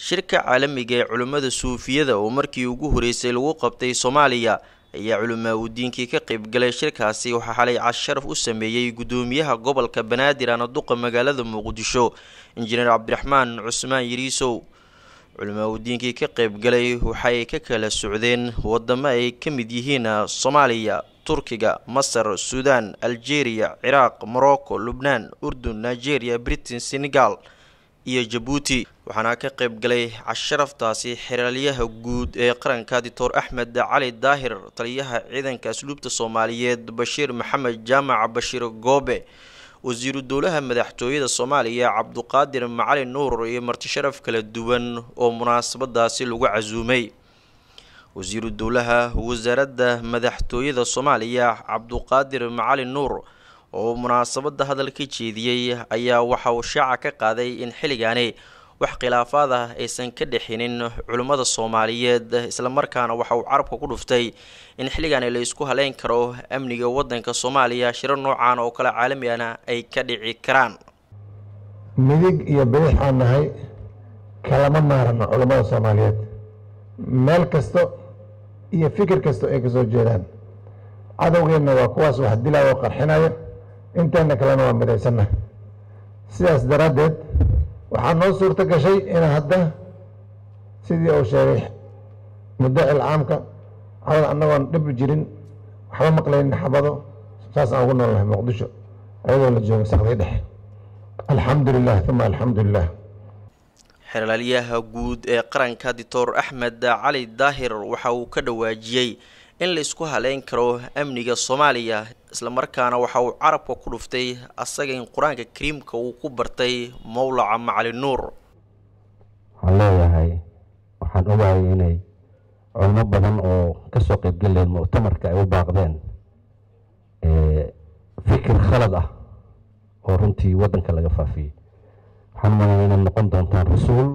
shirka caalamiga ee culimmada suufiyada oo markii ugu horeysay lagu qabtay soomaaliya ayaa culimaa udiinkii ka qeybgalay shirkaasi waxaa xalay casharaf u sameeyey gudoomiyaha gobolka banaadir anaduqa magaalada muqdisho injineer cabdiraxmaan cusmaan yiriisow culimaa udiinkii ka qeybgalay waxay ka kala socdeen wadamo ay ka mid yihiin soomaaliya turkiga masar suudaan algeria ciraaq morocco lubnaan urdun nigeria britain senegal iyo jabuuti waxaana ka qeyb galay casharaftaasi xeraalyaha guud ee qaranka doctor axmed cali daahir taliyaha ciidanka asluubta soomaaliyeed bashiir maxamed jaamac bashiir goobe wasiiru dowlaha madaxtooyada soomaaliya cabduqaadir macali nuur iyo martisharaf kala duwan oo munaasabadaasi lagu casuumay wasiiru dowlaha wasaaradda madaxtooyada soomaaliya cabduqaadir macali nuur oo munaasabada hadal ka jeediyey ayaa waxa uu shaaca ka qaaday in xilligaani wax khilaafaad ah aysan ka dhexinin culimmada soomaaliyeed islamarkaana waxa uu carabka ku dhuftay in xilligaani la isku haleyn karo amniga wadanka soomaaliya shiro noocan oo kale caalami ahna ay ka dhici karaan midig iyo bidix aan nahay kalama maarano culammada soomaaliyeed meel kasto iyo fikir kasto ay kasoo jeedaan cadowgeenna waa kuwaas wax dilaya oo qarxinaya inteena kalena waa midaysanna sidaas daraaddeed waxaa noo suurto gashay in hadda sidii uu sheegay mudacil caamka cawad annagoon dhib jirin waxba maqlaynin xabado saas aan ugu noolnahay muqdisho ayadoo la joogo sakdii dhexe alxamdu lilah uma alxamdu lilah xeraalyaha guud ee qaranka doctor axmed cali daahir waxa uu ka dhawaajiyey in la isku haleyn karo amniga soomaaliya islamarkaana waxa uu carabka ku dhuftay asaga in qur-aanka kariimka uu ku bartay mowlaca macali nuur waxaan leeyahay waxaan ogahay inay culmo badan oo kasoo qeybgeleen muctamarka ay u baaqdeen fikir khalad ah oo runtii waddanka laga faafiyey waxaan malaya inaad noqon doontaan rasuul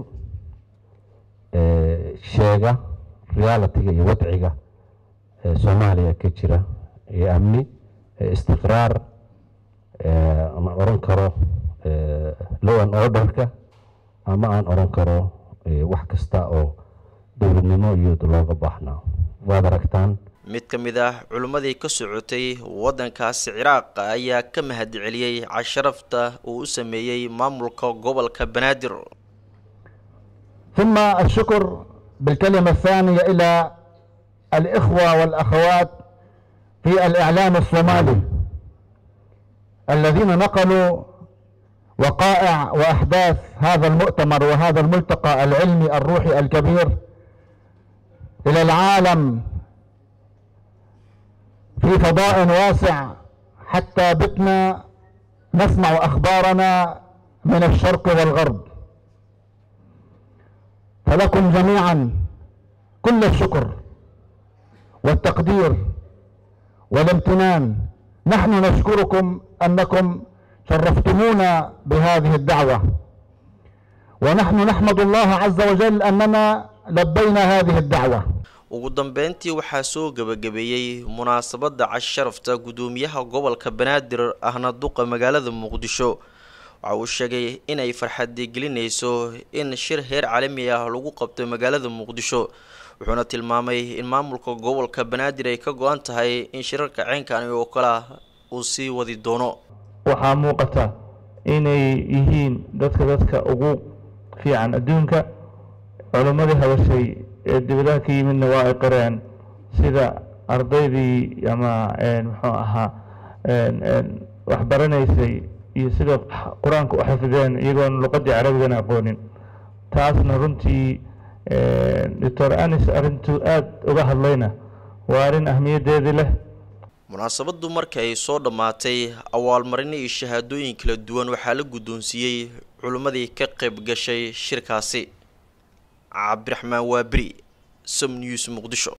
sheega realitiga iyo wadciga soomaaliya ka jira iyo amni istiqraar ama oran karo low an orderka ama aan oran karo wax kasta oo dowladnimo iyo looga baahnaa waad aragtaan mid ka mid ah culimmadii ka socotay waddankaasi ciraaq ayaa ka mahad celiyey casharafta uu u sameeyey maamulka gobolka banaadir ثم الشكر بالكلمة الثانية إلى الإخوة والأخوات في الإعلام الصومالي الذين نقلوا وقائع وأحداث هذا المؤتمر وهذا الملتقى العلمي الروحي الكبير إلى العالم في فضاء واسع حتى بتنا نسمع أخبارنا من الشرق والغرب فلكم جميعا كل الشكر والتقدير والامتنان نحن نشكركم أنكم شرفتمونا بهذه الدعوة ونحن نحمد الله عز وجل أننا لبينا هذه الدعوة ugu dambeyntii waxaa soo gebagabeeyey munaasabadda casharafta gudoomiyaha gobolka banaadir ahna duqa magaalada muqdisho waxa uu sheegay inay farxadi gelinayso in shir heer caalami ah lagu qabto magaalada muqdisho wuxuuna tilmaamay in maamulka gobolka banaadir ay ka go-an tahay in shirarka ceenkani oo kale uu sii wadi doono waxaa muuqata inay yihiin dadka dadka ugu fiican adduunka culimmadii hadashay ee dibadaha ka yimidna waa ay qireen sida ardaydii ama muxuu ahaa waxbaranaysay iyo sida qur-aanka u xafideen iyagoon luqadii carabigana aqoonin taasna runtii doctor anis arrintuu aada uga hadlayna waa arrin ahmiyaddeedii leh munaasabadu marka ay soo dhammaatay awaalmarino iyo shahaadooyin kala duwan waxaa la guddoonsiiyey culimmadii ka qayb gashay shirkaasi cabdiraxmaan waaberi som news muqdisho